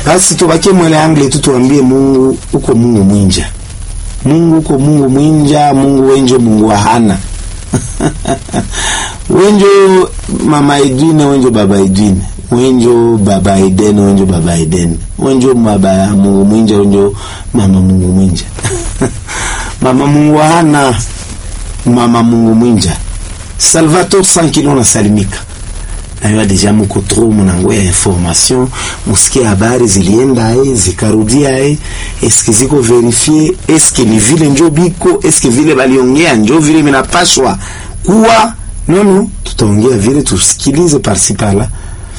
basi tubakie mwele angle tu tuambie Mungu uko Mungu mwinja Mungu uko Mungu mwinja Mungu wenjo Mungu hana wenjo mama Edwine wenjo baba Edwine wenjo baba Eden wenjo baba Eden wenjo baba Mungu mwinja wenjo mama Mungu mwinja mama Mungu hana mama Mungu mwinja Salvatore Sankilo nasalimika nayo deja muko tro munango ya information musikie habari zilienda ae zikarudia ae eske ziko verifie eske ni vile njo biko eske vile baliongea njo vile minapashwa kuwa nono tutaongea vile tusikilize parsi pala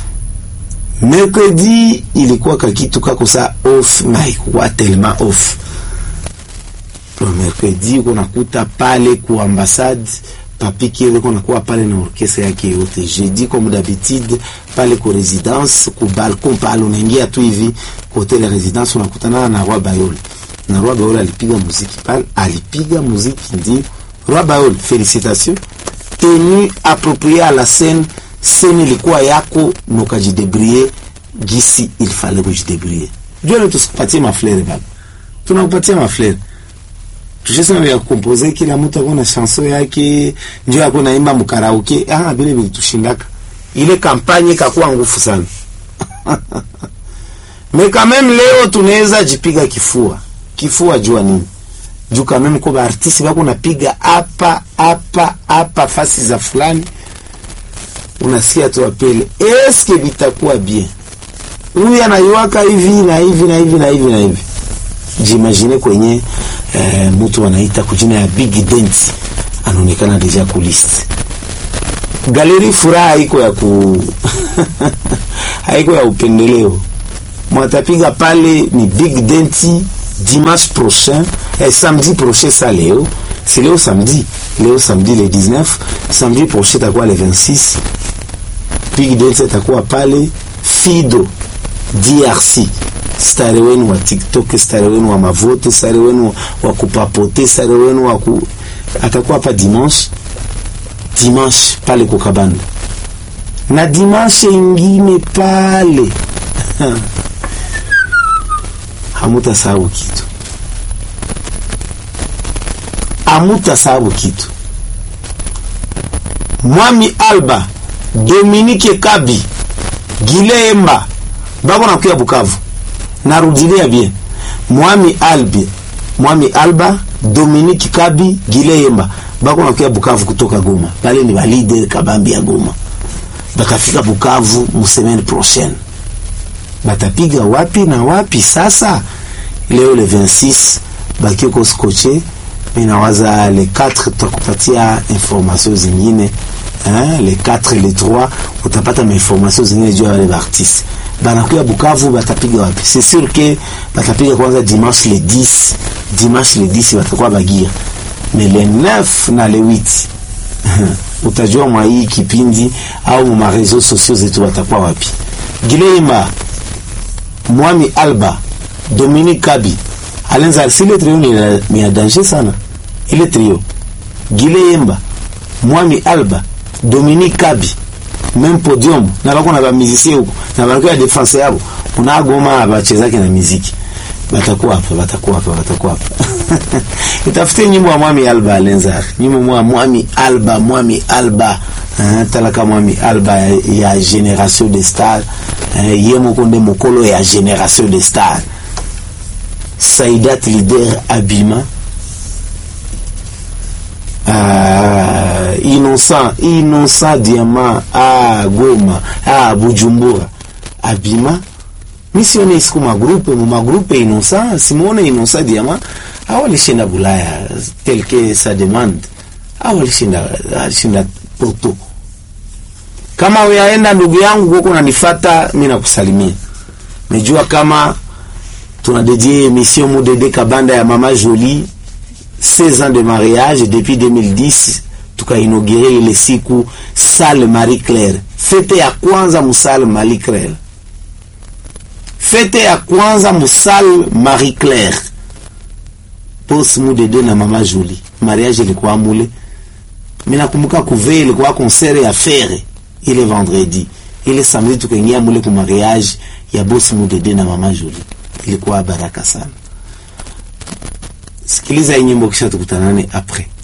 mercredi ilikuwa kakitu kako sa off na ikuwa telema off mercredi uko nakuta pale ku ambassade papi kile ko nakuwa pale na orkestra yake yote jeudi comme d'habitude pale ku residence ku balcon pale unaingia tu hivi ku hotel ya residence unakutana na Roi Bayol na Roi Bayol alipiga muziki pale alipiga muziki ndio Roi Bayol félicitations tenue appropriée à la scène scène ilikuwa yako nokajidebrie gisi il fallait kujidebrier ndio tusipatie maflere baba tunakupatia maflere tushesema vya kukompoze kila mtu ako na chanson yake ndio ako naimba mkaraoke ah vile vilitushindaka ile kampanye kakuwa ngufu sana me quand même leo tunaweza jipiga kifua kifua jua nini juu quand même kwa artiste bako napiga hapa hapa hapa fasi za fulani unasikia tu apele eske vitakuwa bien huyu anaiwaka hivi na hivi na hivi na hivi na hivi jimagine kwenye eh, mtu anaita kujina ya Big Dance anaonekana deja ku list galeri. Furaha haiko ya ku haiko ya upendeleo, mwatapiga pale ni Big Dance dimanche prochain eh, samedi prochain. Sa leo si leo samedi, leo samedi le 19, samedi prochain takuwa le 26. Big Dance itakuwa pale Fido DRC stare wenu wa TikTok, stare wenu wa mavote, stare wenu wa kupapote, stare wenu wa ku... atakuwa hapa dimanche dimanche pale kukabanda na dimanche ingine pale hamuta sababu kitu, hamuta sababu kitu. Mwami Alba Dominique Kabi Gilemba bako nakuya Bukavu narudilia bien Mwami Albi Mwami Alba Dominique Kabi Gileyemba bako nakuya Bukavu kutoka Goma, pale ni balide kabambi ya Goma, bakafika Bukavu mu semaine prochaine. Batapiga wapi na wapi? Sasa leo le 26 bakioko skoche, minawaza le 4 tutakupatia information zingine hein, le 4 le 3 utapata ma information zingine juu ya wale artiste banakuya Bukavu batapiga wapi? C'est sûr que batapiga kwanza dimanche le 10, dimanche le 10 batakuwa Bagira, mais le 9 na le 8 utajua mwa hii kipindi au ma réseaux sociaux zetu watakuwa wapi. Gileima, Mwami Alba, Dominique Kabi, Alenza sile trio ni, ni ya danger sana ile trio. Gileimba, Mwami Alba, Dominique Kabi même podium na bako na bamizisie huko na bako ya defense yabo unagoma bachezake na muziki batakuwa hapa batakuwa hapa batakuwa hapa itafute nyimbo ya Mwami Alba Alenzar nyimbo ya Mwami Alba Mwami Alba uh, talaka Mwami Alba ya, ya Generation de Star uh, ye mokonde mokolo ya Generation de Star Saidat leader Abima Ah, innocent innocent diamant ah, Goma ah, Bujumbura Abima misione isiku magrupe mu magrupe innocent simuone innocent diamant awalishinda Bulaya tel que sa demande awalishinda alishinda Porto. Kama uyaenda ndugu yangu huko nanifata, mimi nakusalimia. Najua kama tunadedie emission Mudede Kabanda ya Mama Jolie 16 ans de mariage depuis 2010 tukainaugure ile siku Salle Marie Claire, fete ya kwanza musale Marie Claire, fete ya kwanza musale Marie Claire pos Mudede na Mama Jolie. Mariage ilikuwa mule, mimi nakumbuka kuve ilikuwa concert ya fere ile vendredi ile samedi tukaingia mule ku mariage ya bosi Mudede na mama Julie, ilikuwa baraka sana. Sikiliza hii nyimbo kisha tukutanane après.